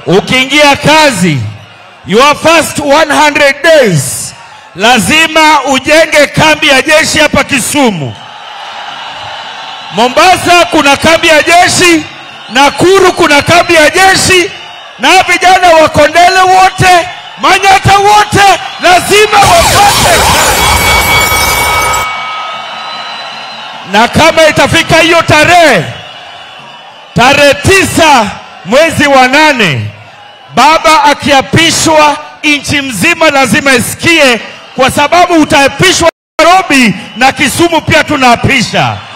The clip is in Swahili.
ukiingia kazi your first 100 days lazima ujenge kambi ya jeshi hapa Kisumu. Mombasa kuna kambi ya jeshi, Nakuru kuna kambi ya jeshi, na vijana wa Kondele wote, Manyata wote lazima wapate na kama itafika hiyo tarehe tarehe tisa mwezi wa nane, baba akiapishwa, nchi mzima lazima isikie, kwa sababu utaapishwa Nairobi na Kisumu pia tunaapisha.